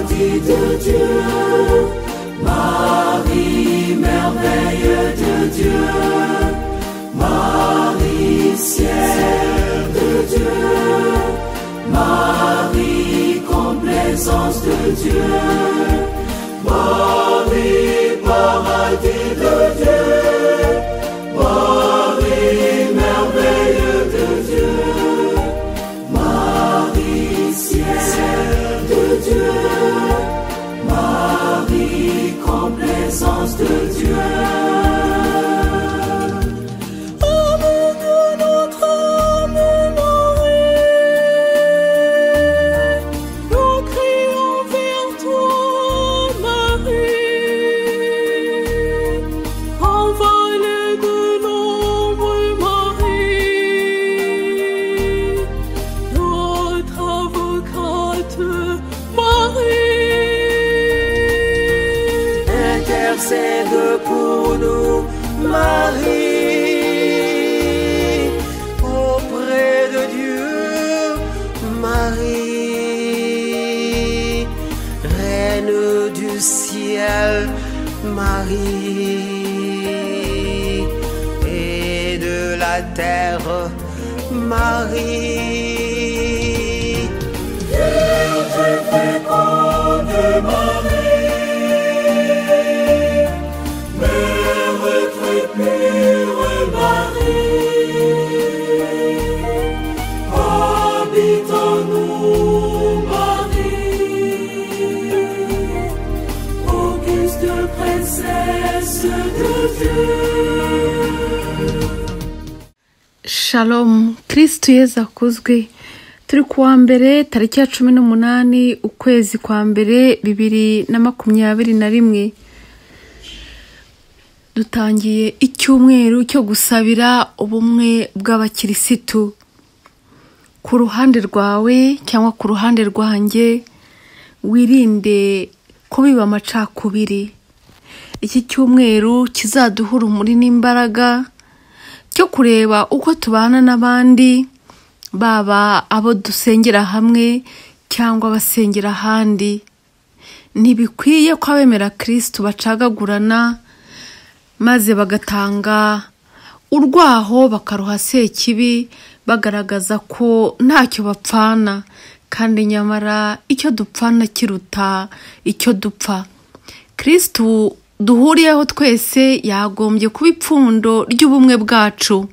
Fille de Dieu, Marie, merveille de Dieu, Marie, ciel de Dieu, Marie, complaisance de Dieu, Marie, paradis de Dieu, Marie, merveille de Dieu, Marie, ciel de Dieu, Marie, complaisance de Dieu. Âme de notre âme, Marie, nous crions vers toi, Marie. Envolée de l'ombre, Marie, notre avocate, Marie. Intercède pour nous, Marie, auprès de Dieu, Marie, reine du ciel, Marie, et de la terre, Marie. Vierge féconde, Marie, Mère très pure, Marie, habite en nous, Marie, auguste princesse de Dieu. Shalom kirisitu yezu akuzwe turi ku wa mbere tariki ya cumi n'umunani ukwezi kwa mbere bibiri na makumyabiri na rimwe dutangiye icyumweru cyo gusabira ubumwe bw'abakirisitu ku ruhande rwawe cyangwa ku ruhande rwanjye wirinde kubiba amacakubiri iki cyumweru kizaduhura umuri n'imbaraga cyo kureba uko tubana n'abandi baba abo dusengera hamwe cyangwa abasengera ahandi ntibikwiye ko abemera kirisitu bacagagurana maze bagatanga urwaho bakaruha sekibi bagaragaza ko ntacyo bapfana kandi nyamara icyo dupfana kiruta icyo dupfa kirisitu duhuriyeho twese yagombye kuba ipfundo ry'ubumwe bwacu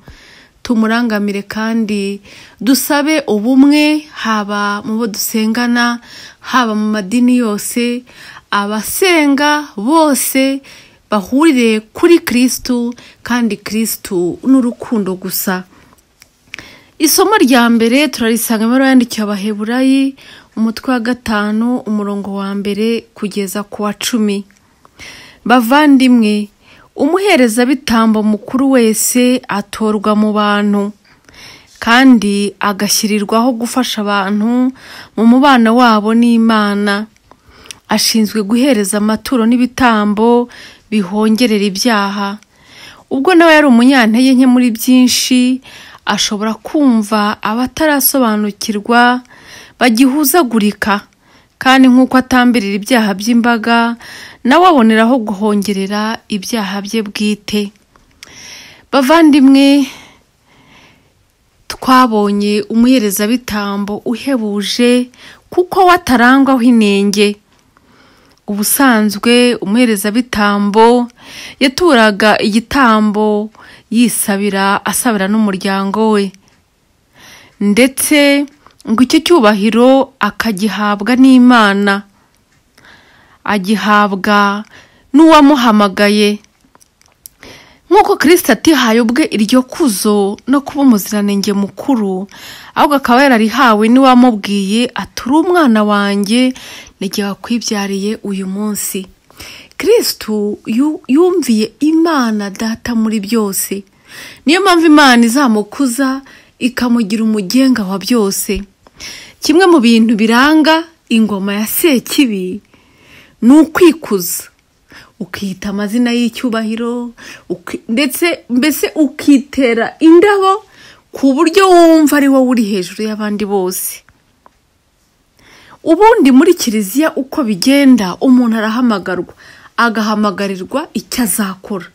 tumurangamire kandi dusabe ubumwe haba mu bo dusengana haba mu madini yose abasenga bose bahurire kuri kirisitu kandi kirisitu n'urukundo gusa isomo rya mbere turarisanga mu ibaruwa yandikiwe abaheburayi umutwe wa gatanu umurongo wa mbere kugeza ku wa cumi bavandimwe umuherezabitambo mukuru wese atorwa mu bantu kandi agashyirirwaho gufasha abantu mu mubano wabo n'imana ashinzwe guhereza amaturo n'ibitambo bihongerera ibyaha ubwo nawe yari umunyantege nke muri byinshi ashobora kumva abatarasobanukirwa bagihuzagurika kandi nk'uko atambirira ibyaha by'imbaga nawe aboneraho guhongerera ibyaha bye bwite bavandimwe twabonye umuherezabitambo uhebuje kuko we atarangwaho inenge ubusanzwe umuherezabitambo yaturaga igitambo yisabira asabira n'umuryango we ndetse ngo icyo cyubahiro akagihabwa n'imana agihabwa n'uwamuhamagaye nk'uko kirisita atihaye ubwe iryo kuzo no kuba umuziranenge mukuru ahubwo akaba yararihawe n'uwamubwiye ati uri umwana wanjye n'igihe wakwibyariye uyu munsi kirisitu yumviye imana data muri byose niyo mpamvu imana izamukuza ikamugira umugenga wa byose kimwe mu bintu biranga ingoma ya sekibi ni ukwikuza ukita amazina y'icyubahiro uki- ndetse mbese ukitera indabo ku buryo wumva ari wowe uri hejuru y'abandi bose ubundi muri kiliziya uko bigenda umuntu arahamagarwa agahamagarirwa icyo azakora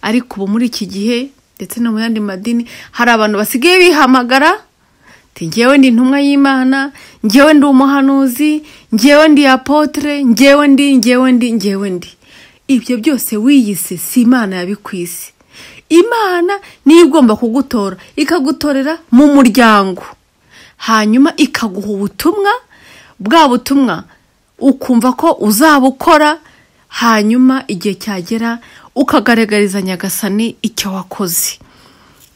ariko ubu muri iki gihe ndetse no mu yandi madini hari abantu basigaye bihamagara ati ngewe ndi intumwa y'imana ngewe ndi umuhanuzi ngewe ndi apotere ngewe ndi ngewe ndi ngewe ndi ibyo byose wiyise si imana yabikwise imana niyo igomba kugutora ikagutorera mu muryango hanyuma ikaguha ubutumwa bwa butumwa ukumva ko uzabukora hanyuma igihe cyagera ukagaragariza nyagasani icyo wakoze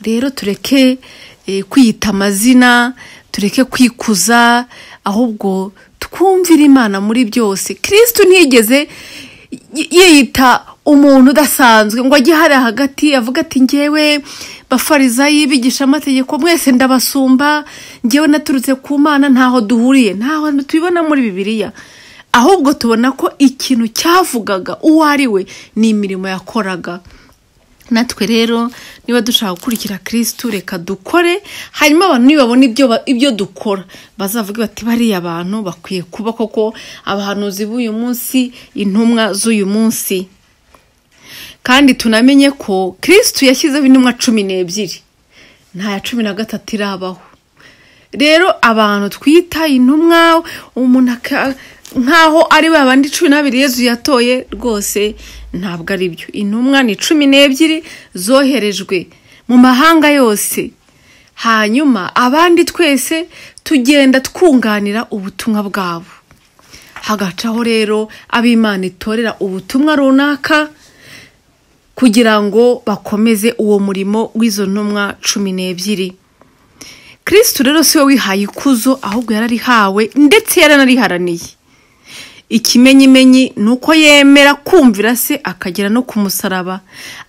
rero tureke eh, kwiyita amazina tureke kwikuza ahubwo twumvire imana muri byose kirisitu ntiyigeze y- yiyita umuntu udasanzwe ngo ajye hariya hagati avuga ati ngewe bafarizayi bigishamategeko mwese ndabasumba ngewe naturutse ku mana ntaho duhuriye ntaho tubibona muri bibiliya ahubwo tubona ko ikintu cyavugaga uwo ari we ni imirimo yakoraga natwe rero niba dushaka gukurikira kirisitu reka dukore hanyuma abantu nibabona ibyo ba- ibyo dukora bazavuge bati bariya abantu bakwiye kuba koko abahanuzi b'uyu munsi intumwa z'uyu munsi kandi tunamenye ko kirisitu yashyizeho intumwa cumi n'ebyiri nta ya cumi na gatatu irabaho rero abantu twita intumwa umuntu aka- nk'aho ari ba bandi cumi n'abiri yezu yatoye rwose ntabwo ari byo intumwa ni cumi n'ebyiri zoherejwe mu mahanga yose hanyuma abandi twese tugenda twunganira ubutumwa bwabo hagacaho rero ab'imana itorera ubutumwa runaka kugira ngo bakomeze uwo murimo w'izo ntumwa cumi n'ebyiri kirisitu rero si we wihaye ikuzo ahubwo yararihawe ndetse yaranariharaniye ikimenyimenyi ni uko yemera kumvira se akagera no ku musaraba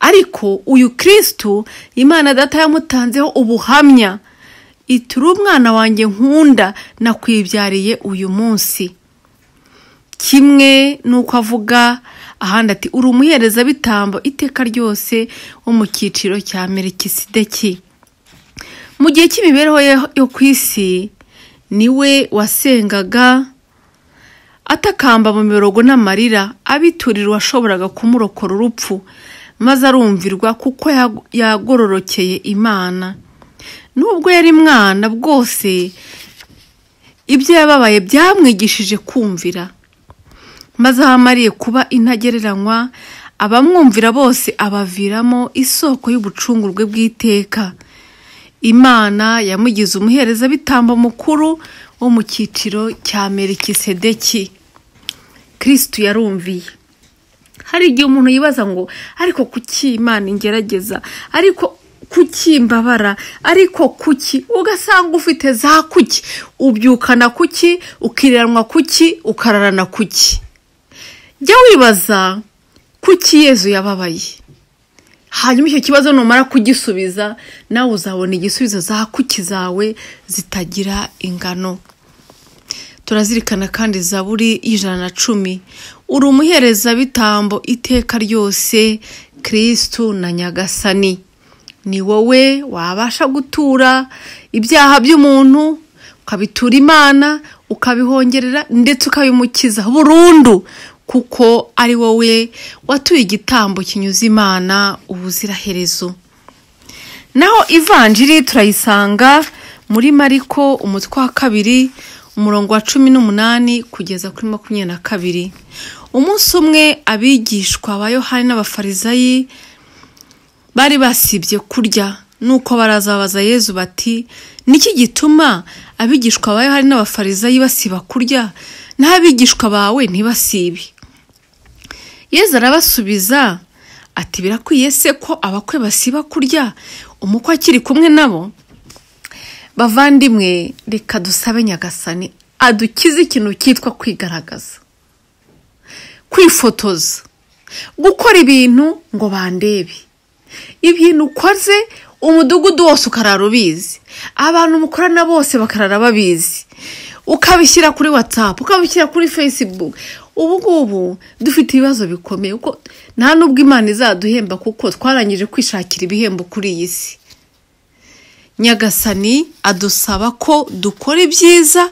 ariko uyu kirisitu imana data yamutanzeho ubuhamya ituri umwana wanjye nkunda nakwibyariye uyu munsi kimwe n'uko avuga ahandi ati uri umuherezabitambo iteka ryose wo mu cyiciro cya merikisideki mu gihe cy'imibereho ye- yo ku isi niwe wasengaga atakamba mu mirongo n'amarira abiturira uwashoboraga kumurokora urupfu maze arumvirwa kuko ya- yagororokeye imana nubwo yari mwana bwose ibyo yababaye byamwigishije kumvira maze aho amariye kuba intagereranywa abamwumvira bose abaviramo isoko y'ubucungurwe bw'iteka imana yamugize umuherezabitambo mukuru wo mu cyiciro cya merikisedeki kirisitu yarumviye hari igihe umuntu yibaza ngo ariko kuki imana ingerageza ariko kuki mbabara ariko kuki ugasanga ufite za kuki ubyukana kuki ukiranwa kuki ukararana kuki jya wibaza kuki yezu yababaye hanyuma icyo kibazo numara kugisubiza nawe uzabona igisubizo za kuki zawe zitagira ingano turazirikana kandi zaburi y'ijana na cumi uri umuherezabitambo iteka ryose kirisitu na nyagasani ni wowe wabasha gutura ibyaha by'umuntu ukabitura imana ukabihongerera ndetse ukabimukiza burundu kuko ari wowe watuye igitambo kinyuze imana ubuziraherezo naho ivanjiri turayisanga muri mariko umutwe wa kabiri umurongo wa cumi n'umunani kugeza kuri makumyabiri na kabiri umunsi umwe abigishwa ba yohani n'abafarizayi bari basibye kurya nuko barazabaza yezu bati niki gituma abigishwa ba yohani n'abafarizayi basiba kurya naho abigishwa bawe ntibasibe yezu arabasubiza ati birakwiye se ko abakwe basiba kurya umukwe akiri kumwe nabo bavandimwe reka dusabe nyagasani adukize ikintu cyitwa kwigaragaza kwifotoza gukora ibintu ngo bandebe ibintu ukoze umudugudu wose ukarara ubizi abantu mukorana bose bakarara babizi ukabishyira kuri watsapu ukabishyira kuri facebook ubu ngubu dufite ibibazo bikomeye kuko nta n'ubwo imana izaduhemba kuko twarangije kwishakira ibihembo kuri iyi si nyagasani adusaba ko dukora ibyiza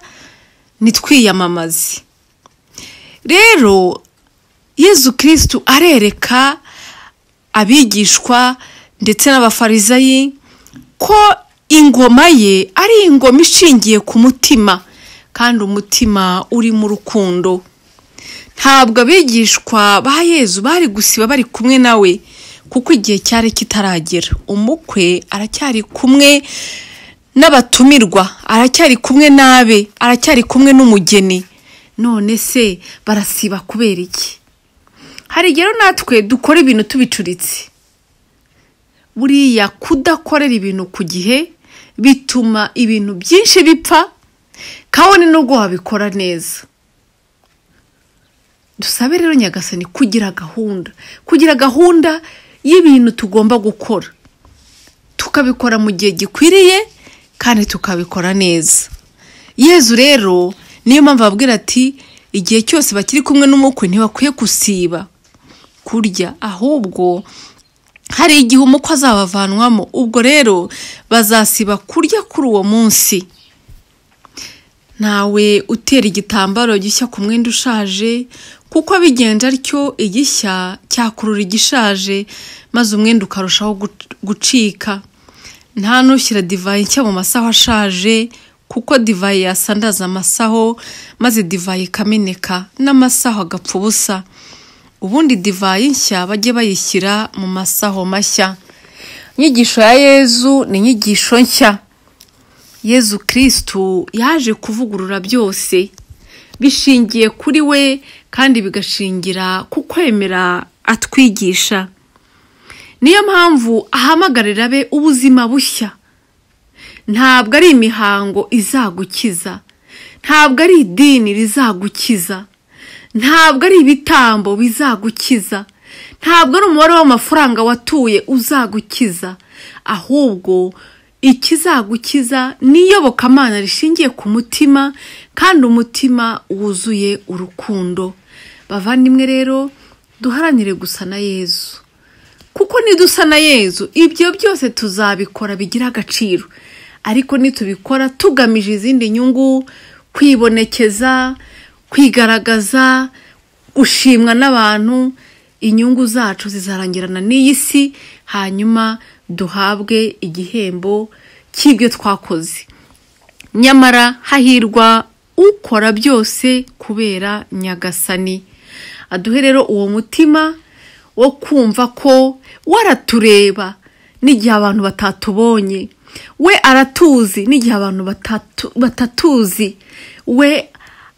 twiyamamaze rero yezu kirisitu arereka abigishwa ndetse n'abafarizayi ko ingoma ye ari ingoma ishingiye ku mutima kandi umutima urimo urukundo ntabwo abigishwa ba yezu bari gusiba bari kumwe nawe kuko igihe cyari kitaragera umukwe aracyari kumwe n'abatumirwa aracyari kumwe n'abe aracyari kumwe n'umugeni none se barasiba kubera iki hari igihe rero natwe dukora ibintu tubicuritse buriya kudakorera ibintu ku gihe bituma ibintu byinshi bipfa kabone n'ubwo wabikora neza dusabe rero nyagasani kugira gahunda kugira gahunda y'ibintu tugomba gukora tukabikora mu gihe gikwiriye kandi tukabikora neza yezu rero niyo mpamvu babwira ati igihe cyose bakiri kumwe n'umukwe ntibakwiye gusiba kurya ahubwo hari igihe umukwe azabavanwamo ubwo rero bazasiba kurya kuri uwo munsi ntawe utera igitambaro gishya ku mwenda ushaje kuko bigenza atyo igishya cyakurura igishaje maze umwenda ukarushaho gucika nta nushyira divayi nshya mu masaho ashaje kuko divayi yasandaza amasaho maze divayi ikameneka n'amasaho agapfa ubusa ubundi divayi nshya bajye bayishyira mu masaho mashya inyigisho ya yezu ni inyigisho nshya yezu kirisitu yaje kuvugurura byose bishingiye kuri we kandi bigashingira ku kwemera atwigisha niyo mpamvu ahamagarira abe ubuzima bushya ntabwo ari imihango izagukiza ntabwo ari idini rizagukiza ntabwo ari ibitambo bizagukiza ntabwo ari umubare w'amafaranga watuye uzagukiza ahubwo ikizagukiza ni iyobokamana rishingiye ku mutima kandi umutima wuzuye urukundo bavandimwe rero duharanire gusa na yezu kuko nidusa na yezu ibyo byose tuzabikora bigira agaciro ariko nitubikora tugamije izindi nyungu kwibonekeza kwigaragaza gushimwa n'abantu inyungu zacu zizarangirana n'iyi si hanyuma duhabwe igihembo cy'ibyo twakoze nyamara hahirwa ukora byose kubera nyagasani aduhe rero uwo mutima wo kumva ko waratureba n'igihe abantu batatubonye we aratuzi n'igihe abantu batatuzi we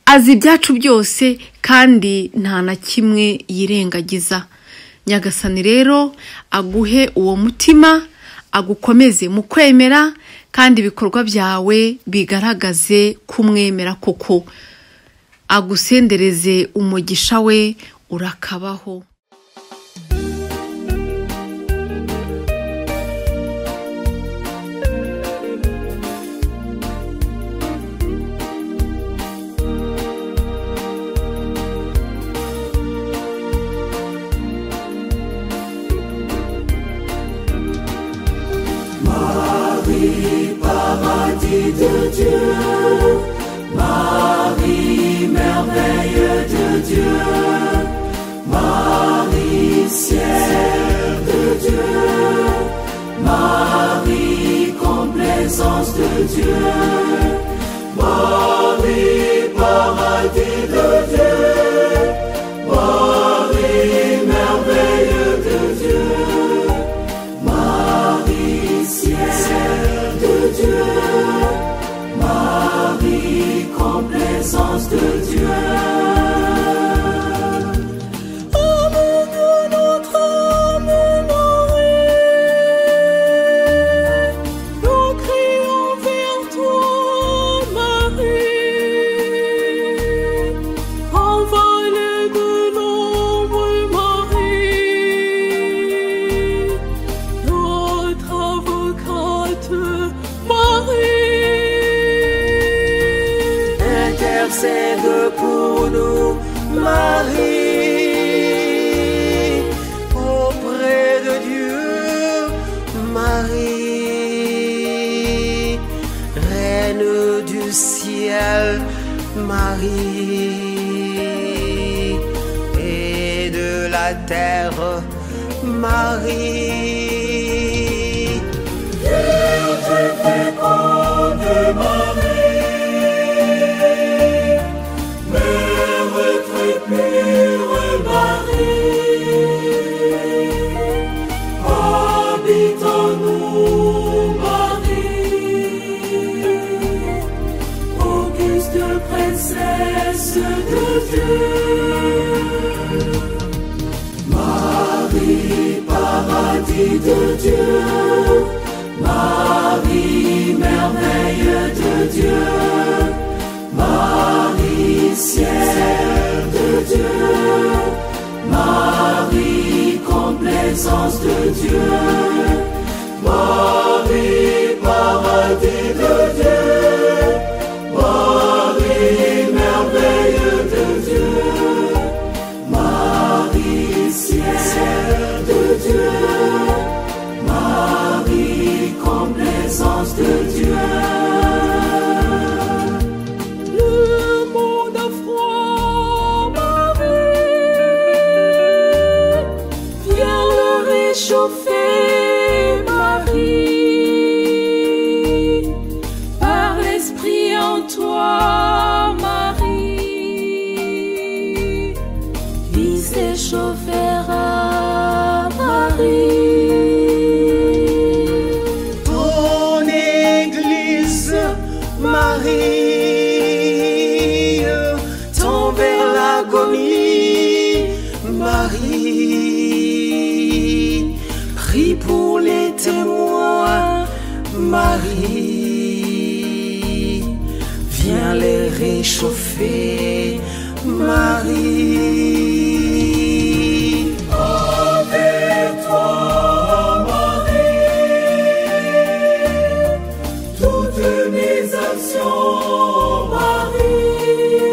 azi ibyacu byose kandi nta na kimwe yirengagiza nyagasani rero aguhe uwo mutima agukomeze mu kwemera kandi ibikorwa byawe bigaragaze kumwemera koko agusendereze umugisha we urakabaho Marie, paradis de Dieu, Marie, merveille de Dieu, Marie, ciel de Dieu, Marie, complaisance de Dieu, Marie, paradis de Dieu, Marie, merveille de Dieu. Marie, ciel de Dieu, Marie, complaisance de Dieu. Âme de notre âme nourrie, nous crions vers toi, Marie. Envolée de l'ombre, Marie, notre avocate, Marie. Intercède pour nous, Marie. Auprès de Dieu, Marie. Reine du ciel, Marie, et de la terre, Marie. Habitons-nous, Marie, auguste princesse de Dieu. Marie, paradis de Dieu, Marie, merveille de Dieu, Marie, ciel de Dieu. Marie, complaisance de Dieu, Marie, paradis de Dieu, Marie, merveille de Dieu, Marie, ciel de Dieu, Marie, complaisance de Dieu. Le monde a froid, Marie. Viens le réchauffer, Marie. Par l'esprit en toi, Marie. Il s'échauffera, Marie. Ton église, Marie, tend vers l'agonie, Marie. Prie pour les témoins, Marie. Viens les réchauffer, Marie. toi, Marie, toutes mes actions, Marie,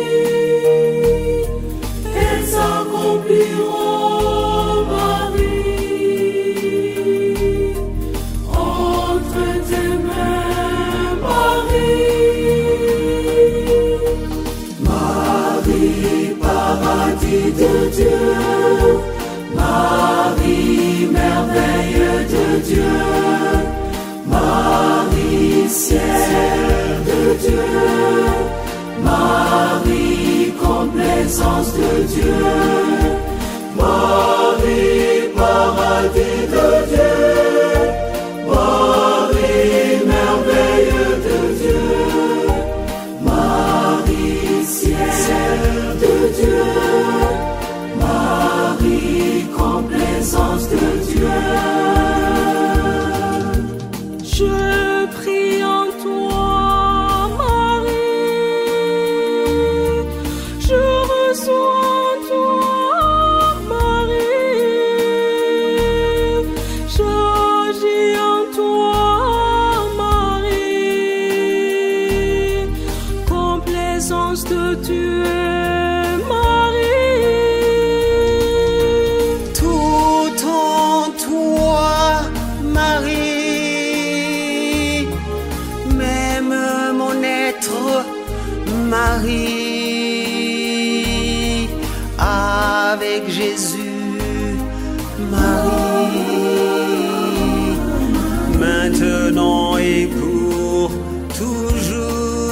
elles s'accompliront, Marie, entre tes mains, Marie. Marie, paradis de Dieu, Marie, merveille de Dieu, Marie, ciel de Dieu, Marie, complaisance de Dieu, Marie, paradis de Dieu, Marie, merveille de Dieu. Marie, ciel de Dieu, Marie, complaisance de Dieu. Je prie en toi, Marie, je reçois en toi, Marie, j'agis en toi, Marie, complaisance de Dieu, Marie. Tout en toi, Marie, même mon être, Marie, avec Jésus, Marie, maintenant et pour toujours.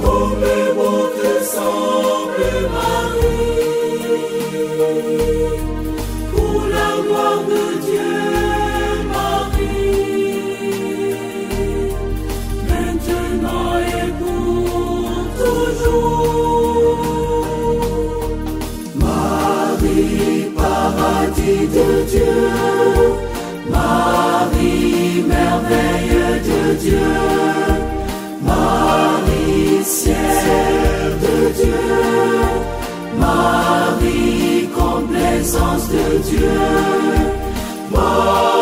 Comme le beau te semble, Marie, pour la gloire de Dieu, Marie, maintenant et pour toujours. Marie, paradis de Dieu, Marie, merveille de Dieu. Marie, ciel de Dieu, Marie, complaisance de Dieu, Marie.